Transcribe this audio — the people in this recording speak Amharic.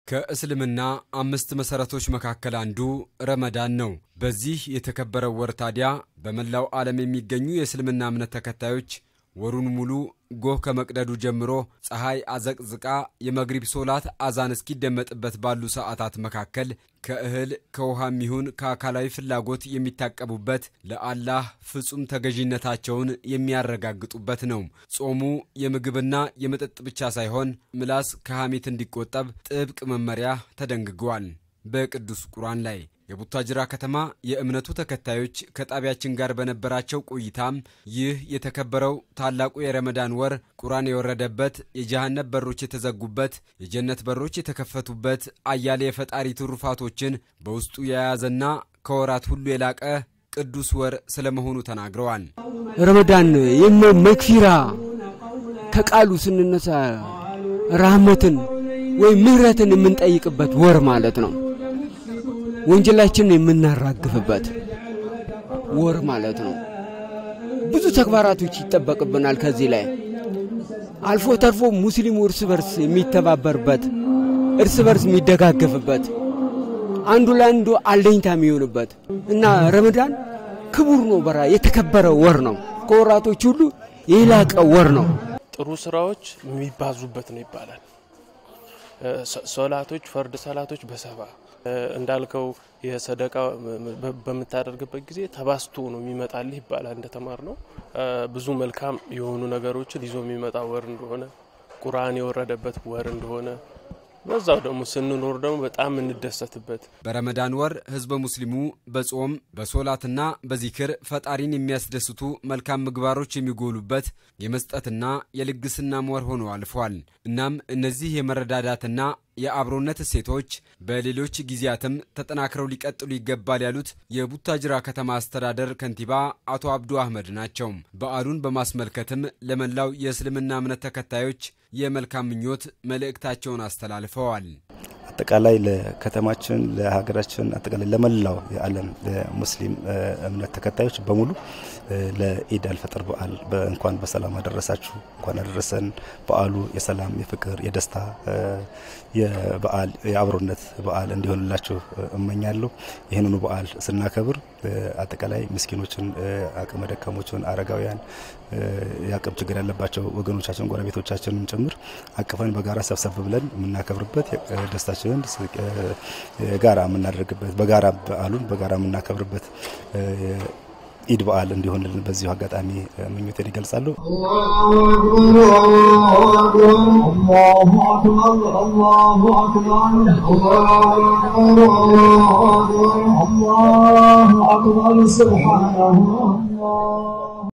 ከእስልምና አምስት መሠረቶች መካከል አንዱ ረመዳን ነው። በዚህ የተከበረው ወር ታዲያ በመላው ዓለም የሚገኙ የእስልምና እምነት ተከታዮች ወሩን ሙሉ ጎህ ከመቅደዱ ጀምሮ ፀሐይ አዘቅዝቃ የመግሪብ ሶላት አዛን እስኪደመጥበት ባሉ ሰዓታት መካከል ከእህል ከውሃም ይሁን ከአካላዊ ፍላጎት የሚታቀቡበት ለአላህ ፍጹም ተገዥነታቸውን የሚያረጋግጡበት ነው። ጾሙ የምግብና የመጠጥ ብቻ ሳይሆን ምላስ ከሐሜት እንዲቆጠብ ጥብቅ መመሪያ ተደንግጓል በቅዱስ ቁርአን ላይ። የቡታጅራ ከተማ የእምነቱ ተከታዮች ከጣቢያችን ጋር በነበራቸው ቆይታም ይህ የተከበረው ታላቁ የረመዳን ወር ቁርአን የወረደበት፣ የጀሃነብ በሮች የተዘጉበት፣ የጀነት በሮች የተከፈቱበት፣ አያሌ የፈጣሪ ትሩፋቶችን በውስጡ የያዘና ከወራት ሁሉ የላቀ ቅዱስ ወር ስለመሆኑ ተናግረዋል። ረመዳን የመ መክፊራ ከቃሉ ስንነሳ ራህመትን ወይም ምህረትን የምንጠይቅበት ወር ማለት ነው። ወንጀላችንን የምናራግፍበት ወር ማለት ነው። ብዙ ተግባራቶች ይጠበቅብናል። ከዚህ ላይ አልፎ ተርፎ ሙስሊሙ እርስ በርስ የሚተባበርበት፣ እርስ በርስ የሚደጋገፍበት፣ አንዱ ለአንዱ አለኝታ የሚሆንበት እና ረመዳን ክቡር ነው። በራ የተከበረ ወር ነው። ከወራቶች ሁሉ የላቀ ወር ነው። ጥሩ ስራዎች የሚባዙበት ነው ይባላል። ሶላቶች ፈርድ ሰላቶች በሰባ እንዳልከው የሰደቃ በምታደርግበት ጊዜ ተባስቶ ነው የሚመጣልህ ይባላል። እንደተማር ነው ብዙ መልካም የሆኑ ነገሮችን ይዞ የሚመጣ ወር እንደሆነ ቁርአን የወረደበት ወር እንደሆነ በዛው ደግሞ ስንኖር ደግሞ በጣም እንደሰትበት በረመዳን ወር ህዝበ ሙስሊሙ በጾም በሶላትና በዚክር ፈጣሪን የሚያስደስቱ መልካም ምግባሮች የሚጎሉበት የመስጠትና የልግስናም ወር ሆኖ አልፏል። እናም እነዚህ የመረዳዳትና የአብሮነት እሴቶች በሌሎች ጊዜያትም ተጠናክረው ሊቀጥሉ ይገባል ያሉት የቡታጅራ ከተማ አስተዳደር ከንቲባ አቶ አብዱ አህመድ ናቸው። በዓሉን በማስመልከትም ለመላው የእስልምና እምነት ተከታዮች የመልካም ምኞት መልእክታቸውን አስተላልፈዋል። አጠቃላይ ለከተማችን፣ ለሀገራችን፣ አጠቃላይ ለመላው የዓለም ለሙስሊም እምነት ተከታዮች በሙሉ ለኢድ አልፈጥር በዓል እንኳን በሰላም አደረሳችሁ፣ እንኳን አደረሰን። በዓሉ የሰላም፣ የፍቅር፣ የደስታ የበዓል የአብሮነት በዓል እንዲሆንላችሁ እመኛለሁ። ይህንኑ በዓል ስናከብር አጠቃላይ ምስኪኖችን፣ አቅመ ደካሞችን፣ አረጋውያን፣ የአቅም ችግር ያለባቸው ወገኖቻችን፣ ጎረቤቶቻችንን ጭምር አቅፈን በጋራ ሰብሰብ ብለን የምናከብርበት ደስታችንን ጋራ የምናደርግበት በጋራ በዓሉን በጋራ የምናከብርበት ኢድ በዓል እንዲሆንልን በዚሁ አጋጣሚ ምኞቴን ይገልጻሉ። الله أكبر سبحانه